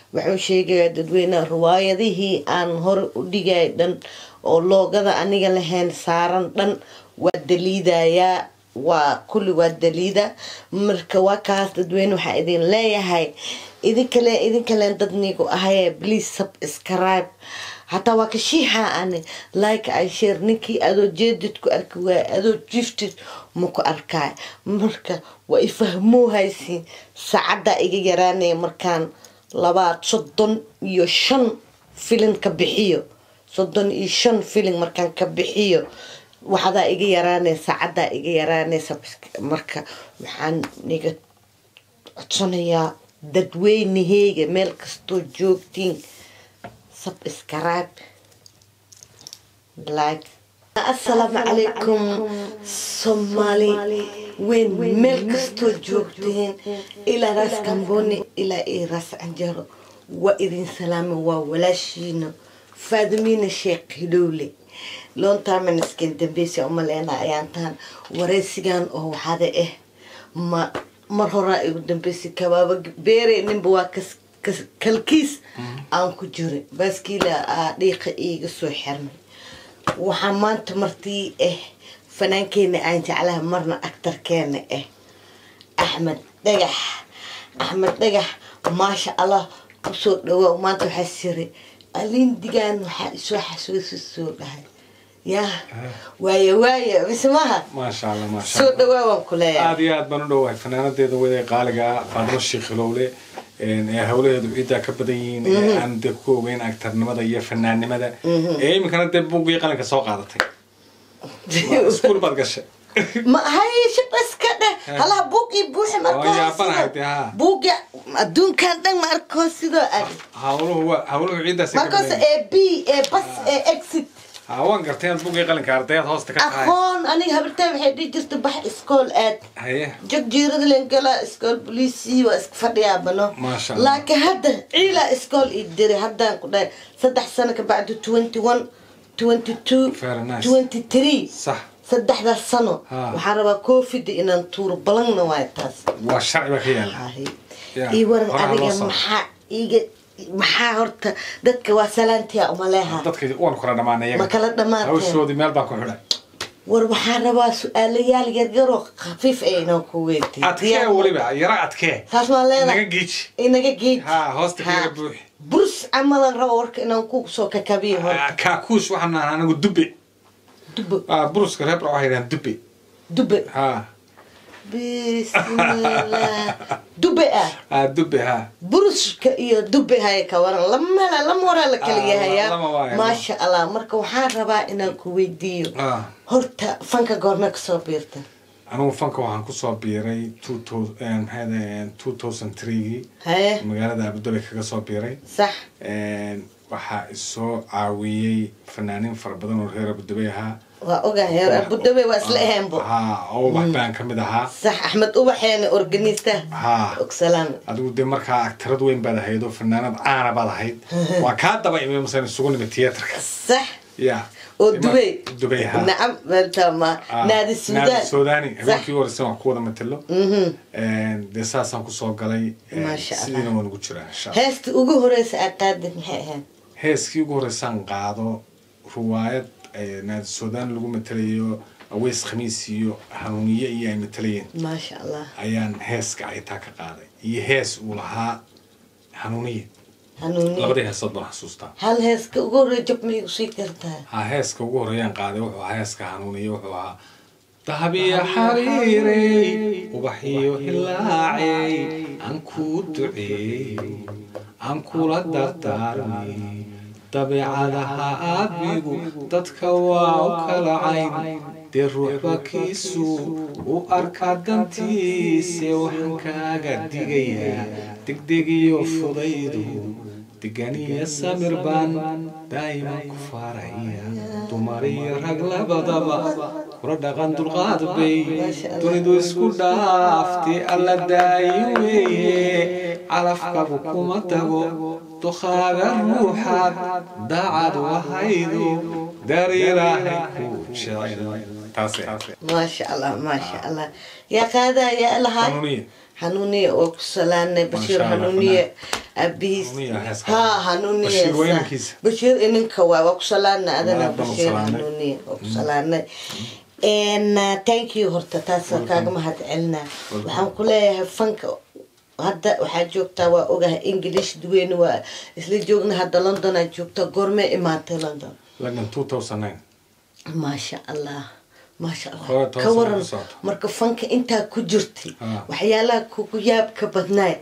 wuxuu sheegayaa dadweyneha riwaayadihii aan hore u dhigay dhan oo loogada aniga lahayn saaran dhan waa daliidayaa waa kulli waa daliida marka waa kaas dadweyne waxaa idin leeyahay idinkale idinkaleen dad nigu ahaye please subscribe hataa waa ka shiixa ani like ay share ninkii adoo jeedid ku arki waaya adoo jiftid ma ku arkaay marka waa ifahmoo haysiin saacaddaa iga yaraanaya markaan labaad soddon iyo shan filin ka bixiyo soddon iyo shan filin markaan ka bixiyo waxadaa iga yaraanaya saacaddaa iga yaraanaysa marka waxaan niga codsanayaa dadweynaheyga meel kastoo joogtiin subscribe like assalaamu calaykum soomaali weyn meel kastoo joogteen ilaa raas kamboni ilaa iyo raas canjaro waa idin salaama waa walaashiina faadimiina sheekh hidhowle loontaman isken dambeysa umaleena ayaan tahan wareysigan oo waxaada ah ma mar horaa igu dambeysay kabaaba beere ninba waa kas kalkiis aan ku jiray baaskiila aa dhiiqa iiga soo xirmay waxaa maanta martii ah fanaankeena aan jeclaha marna actarkeena ah axmed dhagax axmed dhagax maasha allah kusoo dhawaa maanta waxaa siray alindigan waxaa isoo xasuusi soo dhahay ya waaya waaya mise maha maasha allah maasha soo allah dhawaa waan ku leeyahay aad iyo aad baan u dhowahay fanaanadeeda wada qaaliga faadmo shiikhilowle ee hawlaheedu ciiddaa ka badan yihiin ee aan dee ku ogeyn agtarnimada iyo fanaannimada ee iminkana dee buugii qalinka soo qaadatay iskuul baad gashay ma hay shib iska dheh halaha buugii buuxi oo yaabanahay dee ha buugii adduunkan dhan ma arkoo sidoo ag hawluhu waa hawluhu ciiddaas ka markaas badan ee b ee bas ee exit ha waan gartay inaad buugii qalinka ardayaad hoosta ka tahay aqoon aniga habartaa waxay dhihi jirta bax iskool aad haye jog jiirada len galaa iskool boliisii waa iska fadhiyaabano Maasha Allah. laakiin hadda ciilaa iskool ii diray haddaan ku dhahay saddex sano ka bacdi twenty one twenty two Very nice. twenty three sax saddexdaas sano Ha. waxaan rabaa coofida inaan tuuro balangna waay taas waa sharci baa ka yaala Haye. Yeah, ii waran horaa loo adiga socdo. maxaa iiga maxaa horta dadka waa salaantiya umaleeha dadka waan kala dhamaanay ma kala dhammaanteen hawshoodii meel baan ku xidhay war waxaan rabaa su-aalayaal yaryaroo khafiif ee inaan ku weydiiyo adkee weliba yara adkee taas maan naga leedahay giiji inaga geed ha hoosta kaga buuxi burs camalan rabo warka inaan ku soo kakabiyo horta Ah, kaakuus waxaan nahaa anigu dubbe dube Ah, buruska reebra waxay yidhahaan dubbe dube ha bismillah dube ah ah dubbe ha buruska iyo dube haya ka waran lama lama waraa la kala Ah, yahayaa lama waayo. maasha allah marka waxaan rabaa inaan ku weydiiyo Ah, horta fanka goorme kasoo biirta anigu fanka waxaan kusoo biiray two thou- eh, maxay ahayd, two thousand three-gii haye magaalada abudabi kaga soo biiray sax waxaa isoo caawiyey fanaaniin fara badan oo reer abudabi ahaa waa ogahay reer abudhabe waa isla aheenbo ha oo wax baan ka mid ahaa sax axmed ubaxeene organista ha ogsalaan adigu dee markaa agtarad weyn baad ahayd oo fanaanad caana baad ahayd waa kaa daba imi masan isugu nimid theatrka sax ya oo dubay dubay ha nacam weltama Ah, naadi suudaan suudani sax habeenkii horeysan wax ku wada matalo Mhm. dee saasaan kusoo galay eh, Maasha Allah. sidiina waan ugu jiraa insha Allah. heesta ugu horeysa aad qaadid maxay ahayd heeskii ugu horeysaan qaado ruwaayad eh, naadi suudaan lagu matalayo aweys khamiis iyo hanuuniye iyo ay matalayeen maasha allah ayaan heeska aytaa ka qaaday iyo hees uu lahaa hanuuniye hanuuni labadii heesood baan xasuustaa hal heeska ugu horeya jab ma igu sii kartaa ha heeska ugu horeeyaan qaaday wuxuu ahaa heeska hanuuniye wuxuu ahaa dahabiya xariirey ubaxiyo hilaacey aan kuu duceey aan kula dardaarmay dabeecadaha aabigu dadka waa u kala cayn dee ruuxba kiisu u arka dantiise waxaan kaaga digayaa degdeg iyo fudaydu degan iyo samir baan daa'iman ku faraya dumar iyo rag labadaba kula dhaqan dulqaad bay dunidu isku dhaafti alla daayi weeye calafkabu kuma tago dukhaaga ruuxaad daacad wahaydu dariiraahay ku jecel taase maasha allah maasha allah yaa qaadaa yaa lahaa hanuuniye hanuuniye oo ku salaanay bashiir Masha Allah, hanuuniye abihiis Hanuuniye heeska. ha hanuuniye Bashiir waa heesaa. inankiisa. bashiir ininka waay waa ku salaanay adana Waa, baan u bashiir salaanay. hanuuniye waa ku salaanay n thank you horta taas kaaga mahad celinaa waxaan ku leeyahay fanka hadda waxaa joogtaa waa ogahay english duweyne waa isla joogna hadda london aa joogtaa goormee imaatay london london two thousand nine maasha allah maasha allah Hore toos ka waran ku socoto. marka fanka intaa ku jirtay Ah. waxyaalaha kugu yaabka badnaay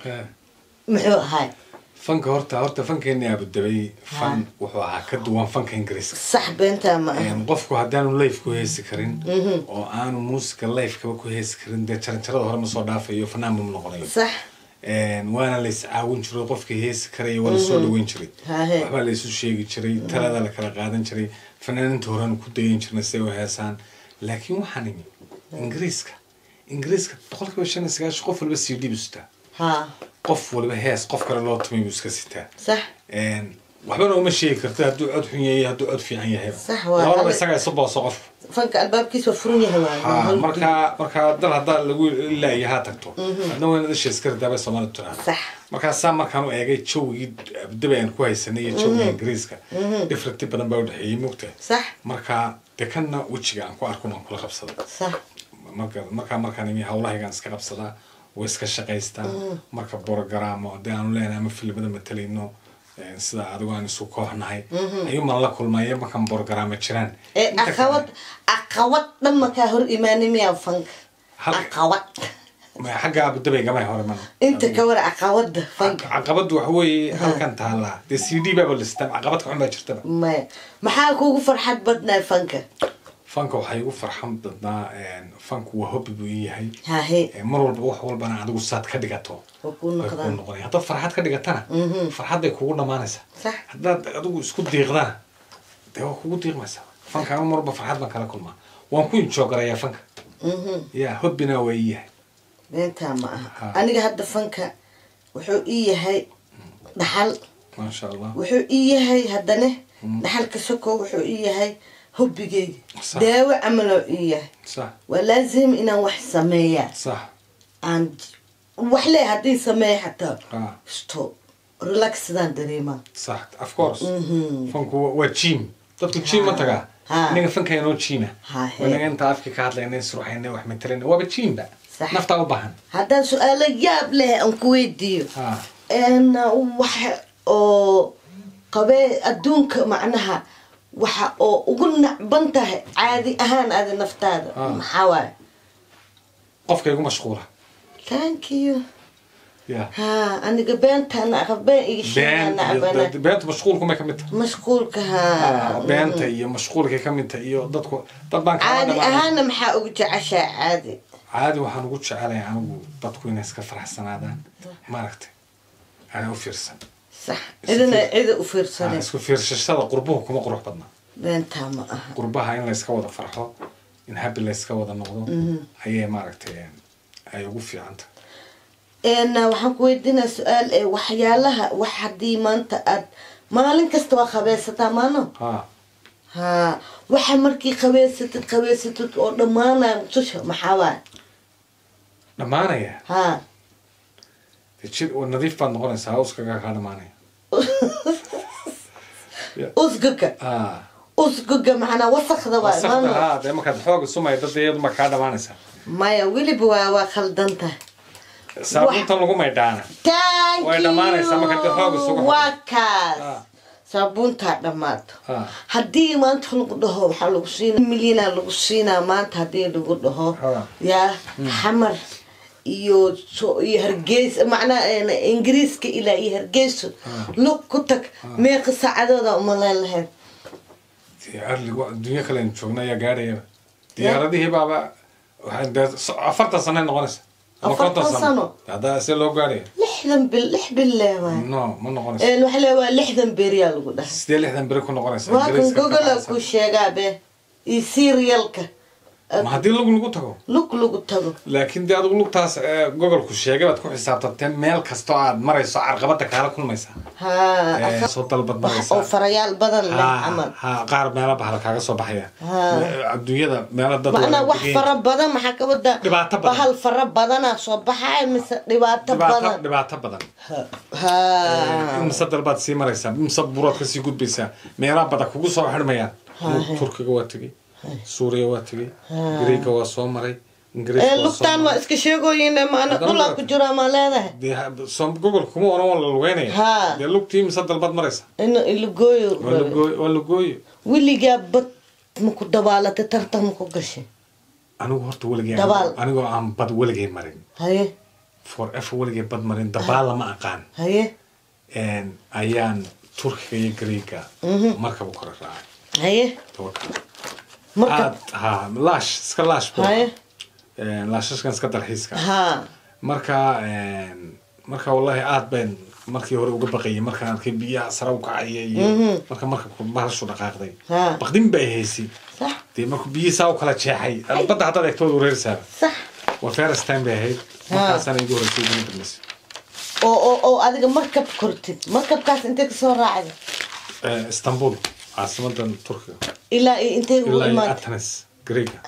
muxuu ahay fanka horta horta fankeeni abudabay fan wuxuu ahaa ka duwan fanka ingiriiska sax beentaa ma aha Een, qofku haddaanu life ku heesi karin oo aanu muusica lifekaba ku heesi karin dee jaranjarada hore ma soo dhaafayo fanaanba ma noqonayo sax Een, waana la iscaawin jiray qofkii heesi karaya waa lasoo dhaweyn jiray Hahe. waxbaa la isu sheegi jiray talada la kala qaadan jiray fanaaninta horena ku dayan jirnay si ay u heesaan laakiin waxaan imi ingiriiska ingiriiska boqolkiiba shan iyo sagaashan qof walba c d bu sitaa ha qof waliba hees qof kale loo tumay buu iska sitaa sax Een, waxbana uma sheegi karta hadduu cod xun yahay hadduu cod fiican yahay Sax waa. labadaba isagaa isu booso qofku fanka albaabkiisa waa furan yahay ha waay markaa markaa dal haddaa lagu ilaayo ha tagto adna wayna dasha iska ridaabay soomaalidu tiraa sax markaasaa markaan u eegay jawgii abdaba aan ku haysanay iyo jawgii ingiriiska differenti badan baa udhexeeyey mogta sax markaa dee kanna wejiga aan ku arkun aan kula qabsada sax marka markaa markaan imi hawlahaygaan iska qabsadaa way iska shaqaystaa marka borogaraamo dee aanu leenahay ama filimada matalayno eh, sida adigu aan isu kooxnahay ayuuman la kulmaya markaan borogaraamo jiraan ee Inta kale- aqawad aqawad dhan makaa hor imaanay miyaa fanka Hal- aqawad ma- xagga abudabay gamay hore man inta ka war aqawada fanka caqabadu waxa weeye halkan taallaa dee c d baaba listaan caqabad ka xun baa jirtaba maya maxaa kugu farxad badnaay fanka fanka waxaa igu farxan badnaa fanku waa hobby buu ii yahay hahe Eh, mar walba wax walbana adigu saad ka dhigato waa kuu way kuu noqdaan noqonaya haddaad farxad ka dhigatana farxadday kugu dhammaanaysaa sax haddaad adigu isku diiqdana dee waa kugu diiqmaysaa fanka anu mar walba farxad baan kala kulmaa waan ku injoogarayaa fanka ya hobbina waa ii yahay beentaa ma aha Ha. aniga hadda fanka wuxuu ii yahay dhaxal maasha allah wuxuu ii yahay haddane dhaxalka soko wuxuu ii yahay hobbigeyga Sax. daawo camaloo ii yahay sax waa laazim inaan wax sameeyaa sax aan wax le haddii sameeya xataa ha stop relax sidaan dareemaa sax of course fanku waa- waa jim dadku jim ma tagaa Ha. inaga fanka inoo jima Ha, he. wanaga inta afki ka hadlayna isruxayna wax matalayna waaba jimba Sax. naftaa u baahan haddaan su-aalo yaab leh aan ku weydiiyo ha n waxa oo qabee adduunka macnaha waxa oo ugu nacban tahay caadi ahaan aada naftaada Ah. maxaa waaye qofka igu mashquula thank you ya ha aniga beentaana aqab been iga sheegaa been nacbana iyo- beenta mashquulkumay ka mid tahay mashquulka Ah, ha beenta iyo mashquulkay ka mid tahay iyo dadku dad baan kala caadi dhamaanay ahaana maxaa ugu jeceshaa caadi caadi waxaan ugu jecelahay anigu dadku inay iska faraxsanaadaan maaragtay ana u fiirsan sax cidina cida u Ah, fiirsanay isku fiirsashada qurbuhu kuma qurux badna beentaa ma aha qurbaha in layska wada farxo in habi layska wada noqdo ayay maaragtay ay ugu fiicanta n waxaan ku weydiinaa su-aal ee waxyaalaha wax haddii maanta aad maalin kasta waa qabeesataa maano ha ha waxa markii qabeysatid qabeysatid oo dhammaanaya mutusha maxaa waay dhammaanaya ha dee jir oo nadiif baad noqonaysaa uskagaa kaa dhammaanaya usgaga ha usgaga macnaa wasakda waay wasaqda maano ha dee markaad xooga sumayda dee iyadu ma kaa dhammaanaysaa maya weliba waa waa khaldan tahay saabuuntan lagu maydhaana thank Way dhammaanaysaa marka dib xoog isugu you xidho. waa kaas Ha. saabuuntaa dhammaato ha haddii maanta lagu dhaho waxaa lagu siinaa milyana lagu siinaa maanta haddii lagu dhaho Ha. yaa xamar iyo so- iyo hargeysa macnaha een, ingiriiska ilaa iyo hargeyso lug ku tag meeqa saacadooda umaleyn lahayd dee arligu adduunyo kale joogna ayaa gaadhayaba diyaaradihii baaba waxay dee so- afartan sano noqonaysa ama Afartan konton sano? haddaa see loo gaadhaya lixdan bil lix bil leh waay no ma noqonaysa Een, waxa le waa lixdan beriyaa lagu dhahay sidee lixdan beri ku noqonaysa waa kan Ingiriiska ka gogola baxaysa. ku sheegaa be iyo serialka ma haddii lug lagu tago lug lagu tago laakiin dee adigu lugtaas ee, gogolku sheegay baad ku xisaabtantee meel kastoo aad marayso carqabada kaala kulmaysaa ha Ee, asa- soo dalbad wax oo maraysaa farayaal badan leh ha camal ha qaar meelo bahal kaaga soo baxaya Ha. adduunyada meelo dad macnaa wada wax degan- fara badan maxaa ka wada Dhibaato badan. bahal fara badanaa soo baxaya mise dhibaato dhibaato badan dhibaato badan ha imse dalbaad sii maraysaa imse burood ka sii gudbaysaa meelaha badan kugu soo xidhmayaan turkiga waa tegey suuriya waa tegey greega waa soo maray ingiriiska ee waa soo lugtaan waa maray. iska sheegooyin maana Haddana dhulaa ma- ku jiraa maa leedahay dee ha- soo gogol kuma oran waa la lugeynaya Ha. dee lugtii imse dalbaad maraysa ina ilagooyo waa lagooy waa lagooyo weligaa bad maku dabaalatay tartan maku gashay anigu horta weligay Dabaal. anigoo aan bad weligay marin haye for ever weligay bad marin dabaal lama aqaan haye Een, ayaan turkiga iyo greega markaba kore raacay haye tawakkal marka aad ha laash iska laash buu haye ahaa. Een, laashashkan iska dalxiiska ha marka een, marka wallahi aad baan markii hore uga baqayay markaan arkay biyaha sare u kacaya iyo marka marka bahashu dhaqaaqday Ha. baqdin bay haysay sax dee markuu biyihii saa u kala jeexay badda haddaad eegto waad wareersaa sax waa first time bay ahayd markaasana igu horeysay iguna dambeysay oo oo oo adiga markab kortid markabkaas intee kasoo raacday Eh, istanbul caasimadan turkiga ilaa iyo intee ugu ilaa iyo imaatay athens greega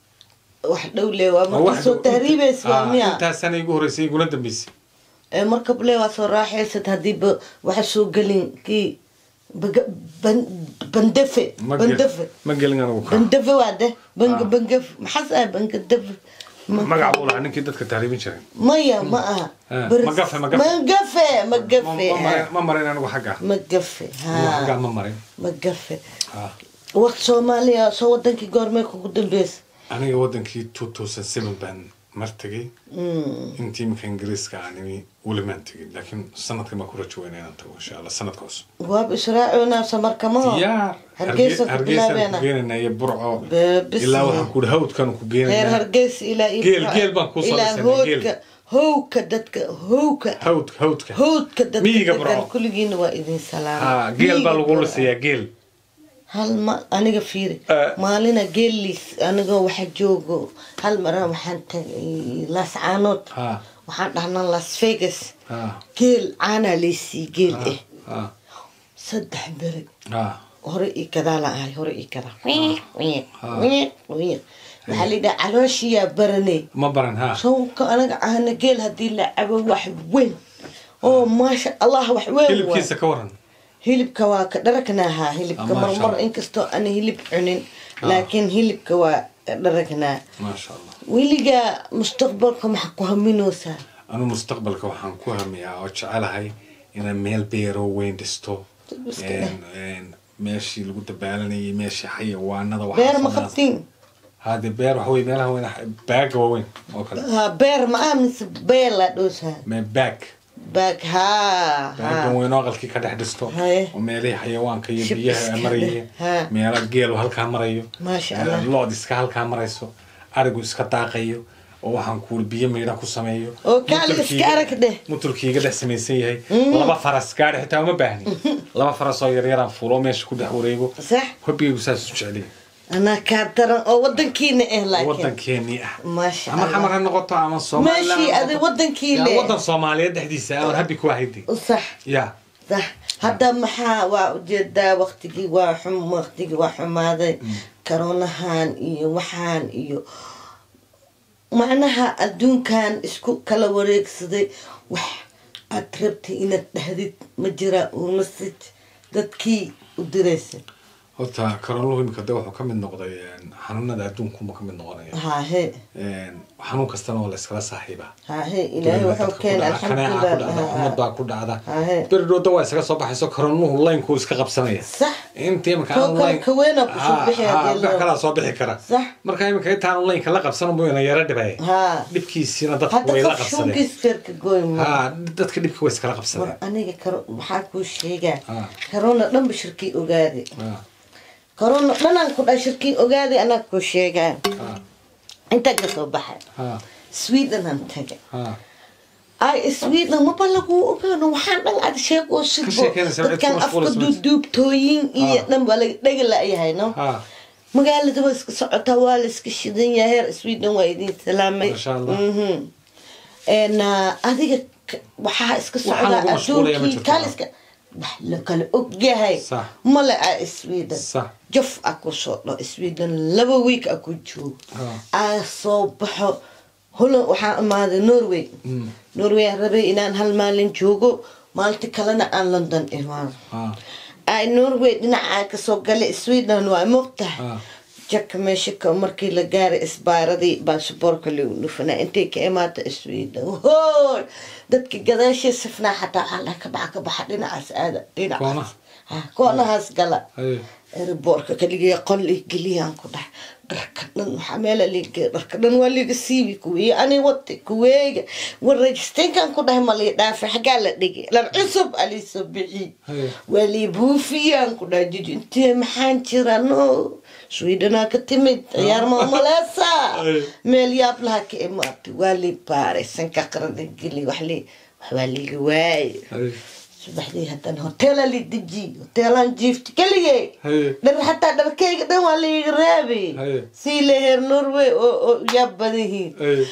wax dhow le waa Waa marka wax soo dhow- tahriibaysa waa Ah, miya intaasana igu horeysay iguna dambeysay ee markab le waa soo raaxaysad hadiiba waxa soo gelin kii baga- ban- bandefe Ma gel- bandefe ma gelin anigu ka bandefe waa de banga Ah. bangaf maxaas ah bangadefe Ma- magac buu lahaa ninkii dadka tahriibin jiray maya ma aha Ah, Baris- magafe, magafe. magafe Ma- magafe ma marin- ma marin anigu xagga magafe anigu xaggaa ha ma marin magafe Ah. waqt soomaaliya soo wadankii goormee kugu dambeysa aniga wadankii two thousand seven baan mar tegay intii iminka ingiriiska aan imi welimaan tegin laakiin sanadkan baan ku rajo weynaa inaan tago insha allah sanadka cusub waaba israacoonaa samarkamaho diyaar hargeysa ku hargeysaan ku bilaabeena geenaynaa iyo burco Beebis. ilaa waxaan ku hawdkan ku reer geenaynaa hargeysa ilaa iyo Geel- geel baan kuu soo ilaa dhisanay, geel. hoodka howka dadka howka hawdka hawdka howdka dadka Miyiga degan Burco. kulligiina waa idin salaama ha geel baa Miyiga lagu Burco. lisayaa geel hal ma aniga fiiri Eh. maalina geeliis anigoo waxa joogo hal maraa waxaan tagay las caanood ha waxaan dhahnaa las vegas ha geel caanaa laysii geel eh ha saddex beri ha hore ii gadaala ahay hore ii gadaa waxaa layidhaha calooshiyaa baranay ma baran ha sawka anaga ahna geel haddii la cabo wax weyn oo maasha allah wax weyn waay. hilibkiisa ka waran hilibka waa ka dharagnaahaa hilibka Ah, maasha marmar Allah. inkastoo aan hilib cunin laakiin hilibka waa dharagnaa maasha allah weligaa mustaqbalka maxaa ku haminoosaa anu mustaqbalka waxaan ku hamiyaa oo jecelahay inaan meel beero weyn dhisto Iska Een- een meeshii lagu dabaalanayay meeshii xayawaanada beer ma qabtiin hade beer waxa wey meelaha weyn baaga waaweyn oo kale ha beer ma ah mise beelaa dhoosaa me baag baag haa baagan haa weyn oo aqalkii ka dhex dhisto Haye. oo meelihii xayawaanka iyo Shib biyaha iska maraya leh. Ha. meela geelu halkaa marayo Maasha Eh, Allah. lood iska halkaa marayso arigu iska daaqayo oo waxaan kuuli biyo miidha ku sameeyo Oo kaali Mutulkiiga- iska arag dheh. mutulkiiga dhex samaysan yahay laba faras gaadhi xitaa uma baahni laba faras oo yaryaraan fuulo meesha ku dhex wareego sax hobigaygu saas u jeceliy anaa kaa daran oo wadankiina ah laakiin wadankeenii ah maasha ama xamar ha allah noqoto ama Somaliland meeshii ha adi noqoto. wadankii Ya, le wadan soomaaliyeed dhexdiisa aan habi ku ahaydi sax ya sax hadda maxaa waa ujeedaa waqtigii waa xum waqtigii waa xumaaday karoonahan iyo waxaan iyo macnaha adduunkan isku kala wareegsaday wax aad rabtay inaad dhahdid ma jiraa oo message dadkii u diraysa horta karooluhu imika de wuxuu ka mid noqday een, xanuunada adduunkunba ka mid noqonaya haahe Een, xanuun kastana waa la iskala saaxiibaa haahe ilaahay wuxuu keenay kaneeca ku dhacda umad alxamdulilah baa ku dhacda Haye. beridhooda waa isaga soo baxayso karooluhu laynkuu iska qabsanaya sax inta imika Koo aan kale line- ka weynaa ku soo Ha, bixi ha, haddii wax loo- kalaa soo bixi kara Sax. marka imika intaanu laynka la qabsan buu ina yara dhibay haa dhibkiisiina dadku hadda way la qof qabsadeen shunkiis feerka goy ma ha dadka dhibka way iskala war qabsadeen aniga karo maxaa kuu sheegaa Ah. karoona dhanba shirkii ogaaday Ha, karoona dhanaan ku dhaa shirkii ogaaday anaa kuu sheegaa ha, intaa ka soo baxay ha, sweden aan tagay ha. ay sweden maba lagu ogaano waxaan dhan aad sheegoo sidbo sheekeynaysa, dadkan cid ku afka mashquulsan. duuduubtooyin iyo Ah. dhan baa laga dhega la-yahay no ha. magaalada waa iska socotaa waa la iska shidan yahay heer sweden waa idin salaamay Masha Allah. Mhm. En, ah, adiga k- waxaa iska Waxaan socdaa lagu mashquulaya ma adduunkii jirto. kaaliska wax la kala ogyahay Sax. male a sweden Sax. jaf a ku soo dho sweden laba week a ku joogo Ah. aa soo baxo holland waxaa imaaday norway Mm. norway aan rabay inaan hal maalin joogo maalinta kalena aan london imaado Ah. ay norway dhinacaa kasoo galay sweden waa moogtahay Ah. jaka meesha ka markii la gaaray isbaaradii baashaboorka lagu dhufanaa intay ka imaata sweden hoy dadka gadaashii sifnaa xataa waxaa laha ka baxa ka baxa dhinacaas aada dhinacaas Koonaha? Ha, koonahaas gala Haye. airboortka kaligay qol ii geliyaan ku dhahay dharka dhan waxaa meela liiga dharka dhan waa liiga siibi kuweeye ani wati kuweega war rajisteenkan ku dhahay ma lii dhaafay xaggaa la dhigay dhar cusub aliisoo bixi Haye. waa lii buufiyaan ku dhahay jiji intee maxaan jira no swedenaa ka timid ciyaar maamaleesa Haye. meel yaab laha ka imaatay waa lii baaray sanka qarada geli wax lii wax waa liiga waaye Haye. subaxdii haddana hoteela li deji hoteelaan jiifta keligay Haye. dhar xataa dharkayga dhan waa laiga raabay Haye. sii leheer norway oo oo yaab badahiin Haye.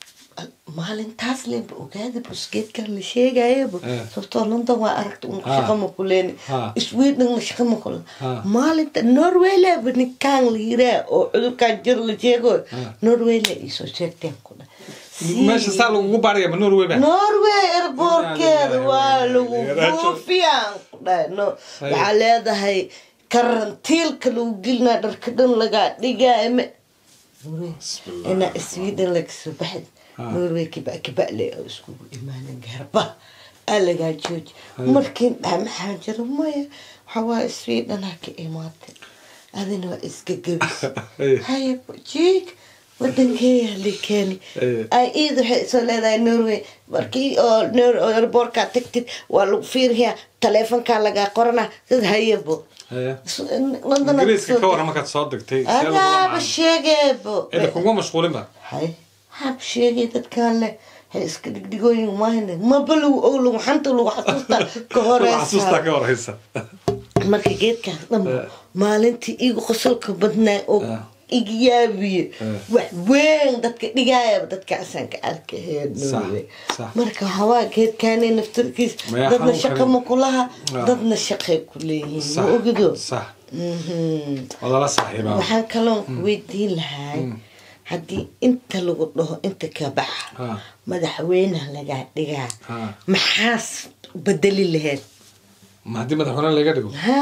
maalintaas leba ogaada busgeedkan la sheegayaba Eh. sababtoo london waa aragta un Ha. shaqa ma kuleeni Ha. sweden la shaqa ma kule Ha. maalinta norway leba ninkaan la yiraa oo cudurkaan jir la sheego Ha. norway la iisoo sheegteen ku dha meesha saa lagugu baaraya ma norway ba norway airboortkeeda waa lagu Raajo. buufiyaan ku dhahay no Hay. waxaa leedahay karantiilka lagu gelinaa dharka dhan lagaa dhigaay ma Bismillah. inaa sweden lagasoo baxay Ah. norway kiba kibale oo iskugu imaanan garba aa lagaa jooji Hay. markiin dhaha maxaa jira maya waxaa waaye sweden ha ka imaatay adina waa iska gebis Hay. haya jiig wadankeeya likeeni Hey. ay iid waxay soo leedahay norway markii oo nor- oo airboortkaa tagtid waa lagu fiiriyaa taleefonkaa lagaa qorana dad hayabo Haye. London aad ingiriiska soo ka waran deg- markaad soo degtay see lagula adaaba macaamilo? sheegeebo Ida kuguma mashquulin ba hay hab sheegay dadkaan leh hay iska dhigdhigooyin mahayne maba lagu og lagu xanta lagu xasuusta ka xasuustaa ka horeysa horeysa marka geedkaas dhan Eh. maalintii igu qosolka badnaa oo Eh. iga yaabiye Eh. wax weyn dadka dhigaayaba dadkaasaan ka arkaheen Sax, sax. marka hawaa geedkaani naftarkiis Maya dadna xanuun shaqa karin. ma kulaha Ah. dadna shaqay ku leeyihiin ma sax ogido sax Mhm. waa lala saaxiibaa waxaan kaloon ku weydiin lahay haddii inta lagu dhaho inta ka baxa Ah. madaxweynaha lagaa dhigaa Ah. maxaas bedeli laheyd ma haddii madaxweyne laga dhigo ha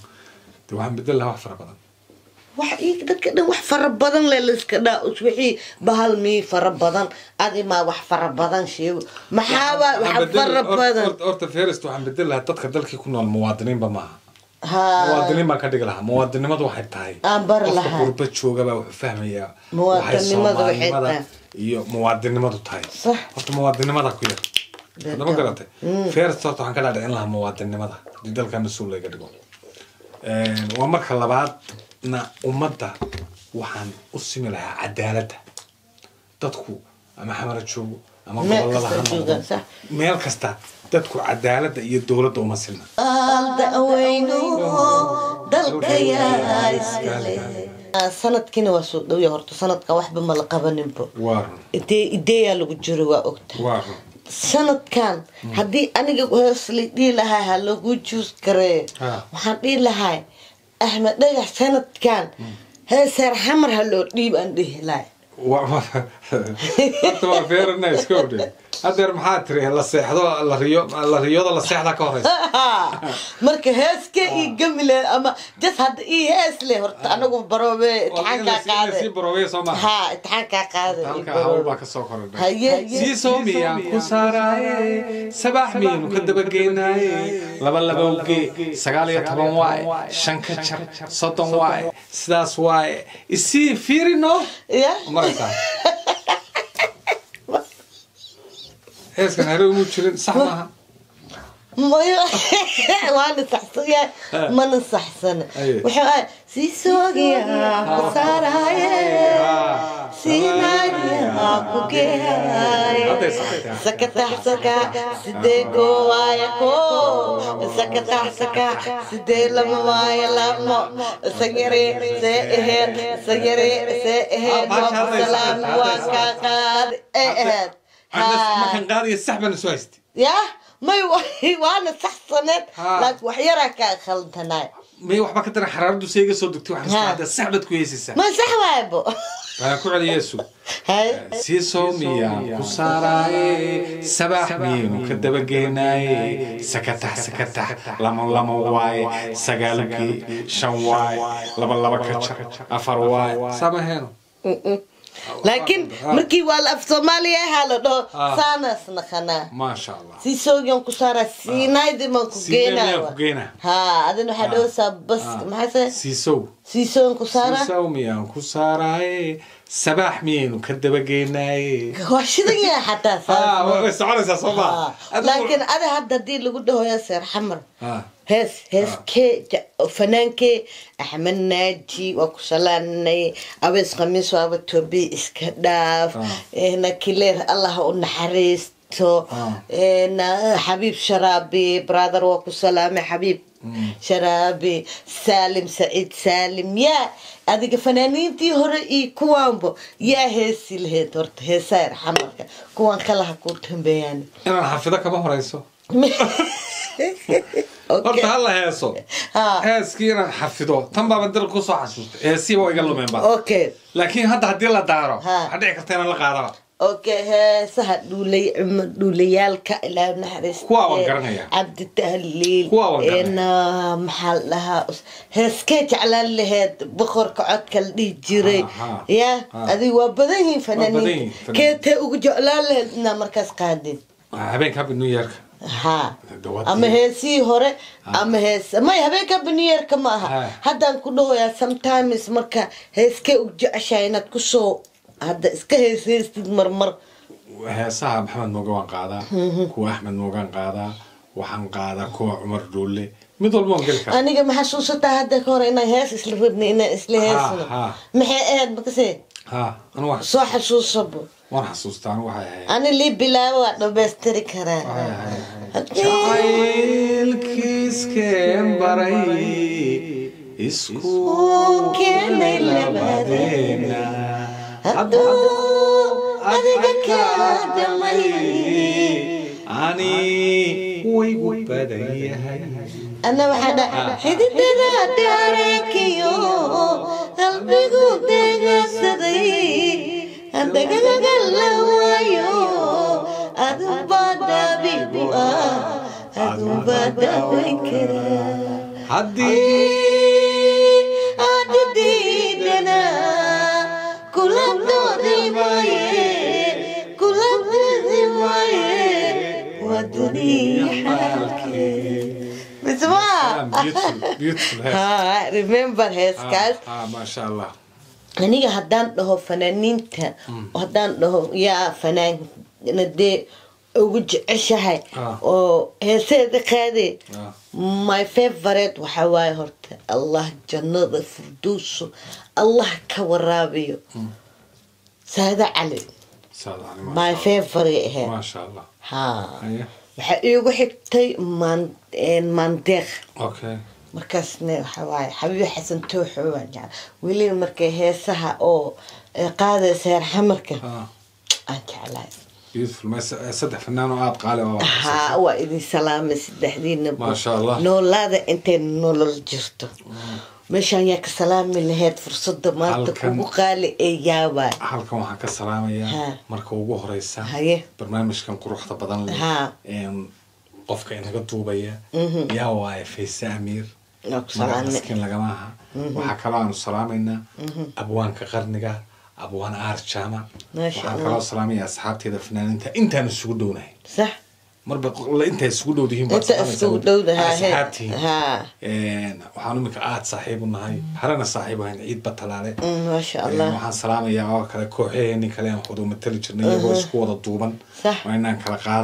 de waxaan bedel lahaa wax fara badan wax ii- dadka dhan wax fara badan le layska dhaa us wixii bahal mii fara badan adimaa wax fara badan sheego maxaaba wax Waxaan bedel- fara hor- badan hor- horta ferist waxaan bedel lahaa dadka dalkii ku nool muwaadiniinba maaha ha muwaadiniin baan ka dhigi lahaa muwaadinimadu waxay tahay Aan bari qofka lahaa. qurba joogabaa wuxuu fahmayaa Muwaadinimadu waxay Soomaalinimada tahay. iyo muwaadinimadu tahay Sax. horta muwaadinimada ku yar hadama garatay ferist horta waxaan ka dhaadhicin lahaa muwaadinimada hadii dalkaa mas-uul laga dhigo waa marka labaadna ummadda waxaan u simi lahaa cadaaladda dadku ama xamara joogo ama Meel gobolada kasta ha noqdo joogaan, sax. meel kasta dadku cadaaladda iyo dowladda uma silna daweyno dalkayaa iskale sanadkiina waa soo dhowya horta sanadka waxba ma la qabaninbo waa run idee ideeyaa lagu jiro waa ogta waa run sanadkan haddii aniga hoos la dhihi lahaa ha lagu juus gareeyo Ah. waxaan dhihi lahaa axmed dhagax sanadkan heeseer xamar ha loo dhiib aan dhihi lahay Wa- wa- horta waa feerana iska odhe hadeer maxaa tiri la seexdo la riyo la riyooda la seexda ka horeysa marka heeskee ii gami leh ama jas hadda ii hees leh horta anagu baroobe imtixaankaa sii qaade baroobeya soo maaha ha imtixaankaa qaade halka hawl baa kasoo korodhay haye sii soomiyaan ku saaraaye sabax miyaynu ka dabageynaaye laba labowge sagaal iyo toban waaye shan ka jar soddon waaye sidaas waaye isii fiirino ya maraysaa heeskan hore umu jirin sax maaha mayo waana saxsan yahay mana saxsana Aye. wuxuu ahay sii soogiyaa ku saaraaye siinayaa ku geeyaye Hadday saxatay. sakatax saka sidee goowaaya koo sakatax saka sidee lama waaya lamo sayare see aheed sayare see aheed Ah, maasha waa ku Allah, salaam saxatay, waa hadday kaa qaadi ee aheed markan qaadaya sax baan isu haystay yah may wa- waana saxsaneed Ha. laakiin wax yaraa kaa khaldanaay may waxba ka daran xaraaradu se iga soo degtay waxaan isku Ha. hadda sax baad ku heesaysaa ma sax waaybo waxaan ku celiya sug hay sii soomiyaan ku saaraaye sabaax miyaynu ka dabageenaaye sakatax sakatax lama lama waaye sagaalkii shan waaye laba laba ka jar afar waaye samaheeno laakiin markii waa la af soomaaliya ahaa la dhaho Ha. saanaas naqanaa maasha allah sii soogiyan ku saaraa siinaydiman ku Siinaydimaan ku geenaa geenaa. ha adin waxaa dhahaysaa bas maxaase siisow sii soogan ku saaraa siisow miyaan ku saaraaye sabaax miyaynu ka dabageenaaye waa shidan yahay xataa saas way soconaysaa soo Ha. maa laakiin ada hadda haddii lagu dhahoya seer xamar Ha. hees heeskee ja- fanaankee axmed naaji waa ku salaanay abees khamiis waaba toobi iska dhaaf Ah. na kileer allah u naxariisto Ah. na xabiib sharaabi brother waa ku salaamay xabiib sharaabi saalim saciid saalim yaa adiga fanaaniintii hore iyo kuwaanba yaa heesi lahayd horta heesaar xamarka kuwaan kala ha ku dambeeyaan inaan xafido kama horeyso horta hala heeso Ha. heeskii inaan xafido tan baaba dal kusoo xasuustay heesii waa iga lumeen ba okay laakiin hadda haddii la daaro Ha. waxaa dhici karta inaan la qaadaba okay heesaha dhuulay cuma dhuulayaalka ilaa naxariista Kuwaa waan garanayaa. cabdi tahliil Kuwaa waan garanayaa. ena maxaa la dhahaa us- heeskee jeclaan laheed boqorka codka la dhihi jiray Ha, ha. ya Ha. adiga waa badan yihiin badan yihiin fanaaniinta fanaaniin. keetee ugu jeclaan laheed inaa markaas qaadin habeenka happy new yearka ha Dawadii. ama heesihii hore ama hees may habeenka baniyeerka ma aha Ha. haddaan ku dhahoyaa sometimes marka heeskee u jeceshahay inaad kusoo hadda iska heeseystid marmar heesaha maxamed mooga waan qaadaa kuwa axmed moogaan qaadaa waxaan qaadaa kuwa cumar dhuule mid walba waan geli karaa aniga ma xasuusataa hadda ka hore inaan hees isla rabnay inaan isla heesno ha. maxay ahayd makase ha anu wax soo xasuusabo waan xasuustaa anu waxay ahayd ani lii bilaabo waa dhammaystiri karaa Haddii- jacaylkiiskeen baray isku keenay labadeena hadduu adiga kaa damay ani waygu badan yahay ana waxaa dha xididada daareekiyo qalbigu degasaday hadagagaga la waayo adubaa daabigu ah adubaa daawayn karaa haddii adididana kula doodi maaye kula doodi maaye waa duniya xaalkee bismaa beautiful beautiful hees ha remember heeskaas ah maasha allah aniga haddaan dhaho fanaaniinta haddaan dhaho yaa fanaana dee ugu jeceshahay Ah. oo heeseeda qaade Ah. my favorite waxaa waaye horta allah jannada furdowso allah ka waraabiyo saada cali saad ani my favorite ahayd maasha allah ha Haya. waxaa iigu xigtay maan- een, maandeeq okay markaasna waxa waaye xabiib xasan tooxo waan jecla weliba markay heesaha oo ee qaadaysa heer xamarka ah aan jeclahay beautiful ma saddex fanaan oo aad qaali oo haa waa idin salaamay saddexdiina Maasha Allah. noolaada intay nolol jirto meeshaan yaa ka salaami laheyd fursada maanta Halkan- kugu qaali ee yaabaa halkan waxaan ka salaamayaa Ha. marka ugu horeysa Haye. barnaamijkan quruxda badan leh Ha. een, qofka inaga duubaya yaa waaye fayse amiir Waa ku salaamay. magacaskin lagama aha waxaa kaloo aanu salaamaynaa abwaanka qarniga abwaan aar jaamac Maasha waxaan Allah. kaloo salaamaya asxaabteeda fanaaniinta intaan isugu dhownahay sax marba intaa isugu dhow dihiin inta iskugu dhowdahaa asxaabtihiin haa waxaan imika aad saaxiib u nahay harana saaxiib ahayn ciid batalaale Mm, maasha Een, allah waxaan salaamayaa oo kale kooxaheeni kale aan wada matali jirnay iyagoo isku wada duuban Sax. waa inaan kala qaadayn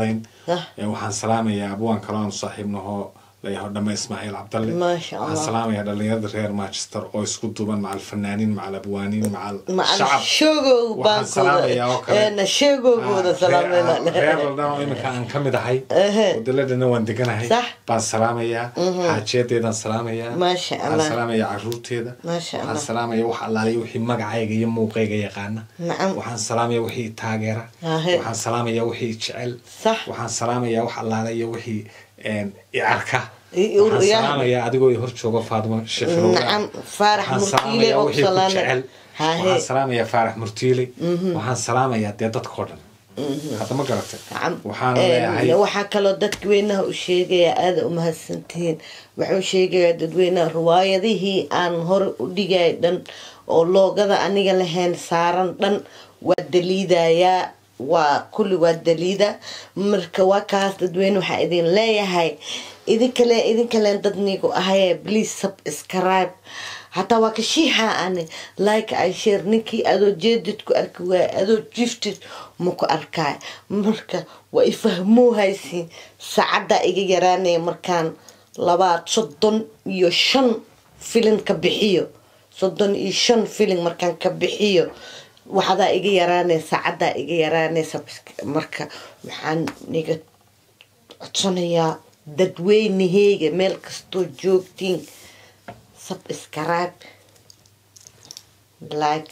Sah. Ee, waxaan salaamayaa abwaan kaloo aan saaxiibnaho layaho dhame ismaaciil cabdalle Maasha Allah. waxaan salaamayaa dhalinyarada reer manchester oo isku duuban macal fanaaniin macal abwaaniin macal macal shacab sheegow Waxaan salaamayaa oo kale. baankooda sheegowgooda Ah, reer salaamayna ladhan oo iminka aan ka mid ahay Ehe. wadaladana waan deganahay Sax. baan salaamayaa xaajiyadeedaan salaamayaa Maasha waxaan Allah. salaamayaa caruurteeda Maasha waxaan Allah. salaamayaa wax allaaliya wixii magacayga iyo muuqayga yaqaana Nacam. waxaan salaamayaa wixii taageera Ahe. waxaan salaamayaa wixii jecel Sax. waxaan salaamayaa wax allaala iyo wixii een, i arka I- ur- waxaan yaa- salaamayaa adigoo i hor jooga faadimo shefirowga Nacam, Faarax Waxaan Murtiile salaamayaa oo wixii ku salaamay. jecel Hahe. waxaan salaamayaa faarax murtiile waxaan salaamayaa dee dadkao dhan hadda ma garatay Nacam. waxaana Een, leeyahay waxaa kaloo dadweynaha u sheegaya aada u mahadsantihiin waxuu sheegayaa dadweynaha riwaayadihii aan hore u dhigay dhan oo loogada aniga lahayn saaran dhan waa daliidayaa waa kulli waa daliida marka waa kaas dadweyne waxaa idin leeyahay idinkale idinkaleen dad nigu ahaye please subscribe hataa waa ka shiixa ani like ay share ninkii adoo jeedid ku arki waaya adoo jiftid ma ku arkaay marka waa ifahmoo haysiin saacaddaa iga yaraanaya markaan labaad soddon iyo shan filin ka bixiyo soddon iyo shan filin markaan ka bixiyo waxadaa iga yaraanaya saacaddaa iga yaraanaysa marka waxaan niga codsanayaa dadweynaheyga meel kastoo joogtiin subscribe like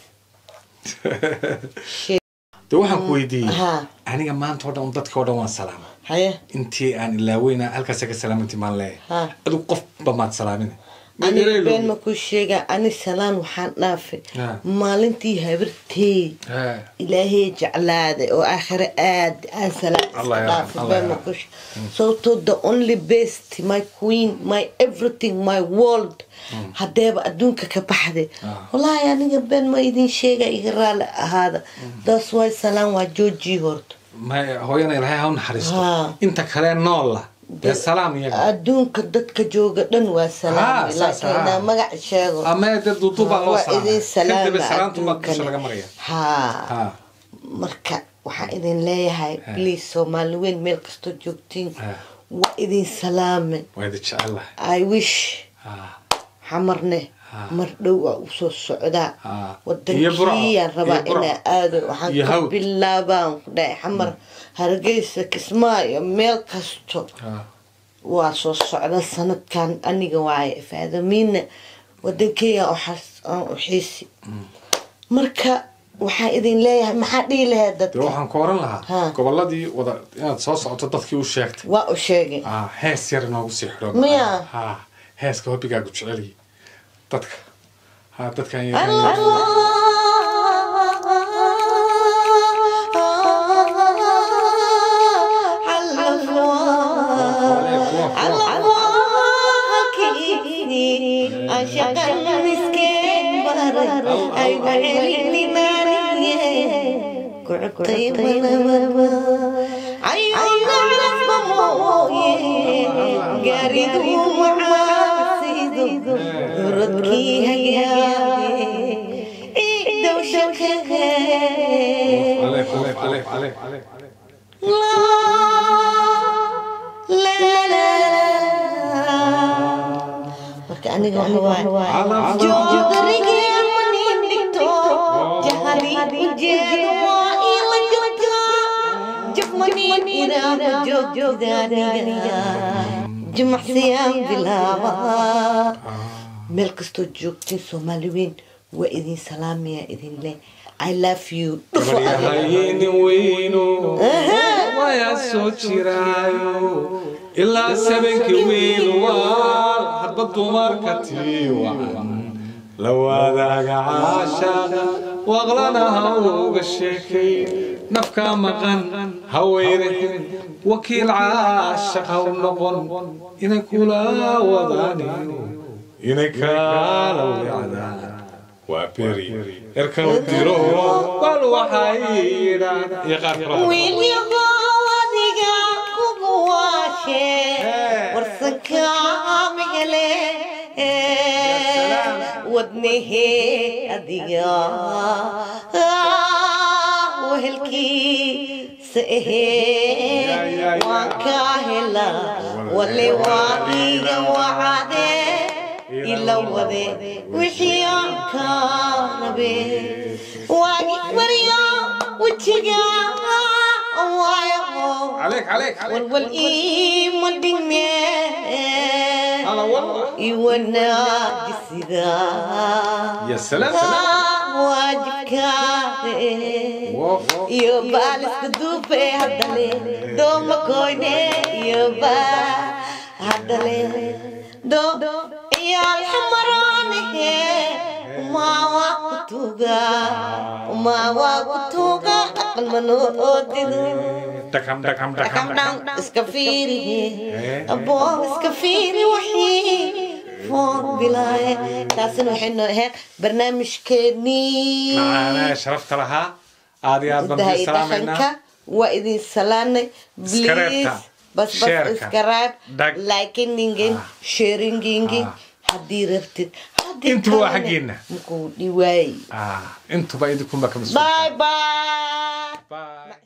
share de waxaan ku weydiiyey Haa. aniga maanta oo dhan dadka oo dhan waan salaama haye intii aan ilaaweyna halkaasa ka salaamanti maan leeyahay Haa. adigu qofba maad salaamina aniga been ma ku sheega ani salaan waxaan dhaafay Haa. maalintii habartey Haa. ilaahay jeclaaday oo aakhire aad aan salaan Allah iska yarxam, dhaafay Allah been ma yarxam. ku sheega sababtoo the only best my queen my everything my world hadeeba adduunka ka baxday Ah. wallaahi aniga been ma idin sheega iga raali ahaada that's why salaan waa joojii horta ma hooyana ilaahay ha u naxariisto Haa. inta kale noolla dee salaam iyaga adduunka dadka jooga dhan waa Ah, salaamay saas, laakiin ah. inaa magac sheego ama dee duuduubaa loo waa idin salaama kadib salaama salaantu baa dusha laga adduunkana maraya haa haa marka waxaan idin leeyahay please soomaali weyn meel kastoo joogtiin Haa. waa idin salaame waa idin jecelahay i wish haa xamarne Haa. mar dhow waa usoo socdaa Haa. Iyo Burco. wadankiyaan rabaa Iyo Burco. inaa aado waxaan Iyo ka Hawd. bilaabaan ku dhahay xamar hargeysa kismaayo meel kasto haa waa soo socda sanadkan aniga waaye faadamiina wadankeyga aan u xiisi marka waxaan idin leeyahay maxaa dhihi lahayd dee dadka waxaan ku oran lahaa Haa. goboladii wada inaad soo socoto dadkii u sheegtay waa u sheegay haa hees yar inoogu sii xidho Miya? haa heeska hobbigaagu jeceliyi dadka haa dadkan marka aniga waxa waaye joodariga manin dhigto jahaliid ujeedo waa ila joogta jab manin iraada joogtidaaniga jimacsiyan bilaaba meel kastoo joogtiin soomaali weyn waa idin salaamaya idin leh i love you dhufo adiga gabaryahaynin weyno wayaa soo jiraayo ilaa sabankii wiil waa hadba dumarka tii wacan la wadaaga caashaqa waqlana ha uga sheekay nafka maqan ha weyrahin wakiil caashaq ha u noqon inay kula wadaan inay kaala wacdaan waa beri erka u diro bal waxay yidhaan iyo qaar kale wiil yahow adiga kugu waashe warsanka migale wadnehe adiga wehelkii wacdiisa ahee waan kaa helaa wale waa iiga wacade ila wade wixii aan kaa rabe waagi baryo wejiga waayo عليك عليك عليك walwal iima dhime هلا والله iwanaajisida يا سلام waajibkaade واو. iyo baaliska duufe haddale dooma koyne iyo baa haddale do ciyaal xamaraanahe umaawa kutuga umaawa kutuga aqal manoo oodido دكم دكم دكم Rakam دكم dang iska fiiri Eh. abo iska fiiri wixii foon bilaaye taasina waxay noo ahayd barnaamijkeenii معانا شرفت لها هذه hidaha أربعة iyo سلامنا dhaqanka waa idin salaanay Iskareebta. please bas bas Sheerka. iskaraab Dag. likiningin Ah. sharingingin Ah. haddii rabtid haddii Intuba waa kalena xaggeena. makuu dhiwaay آه انتوا بقى يدكم بقى bye bye باي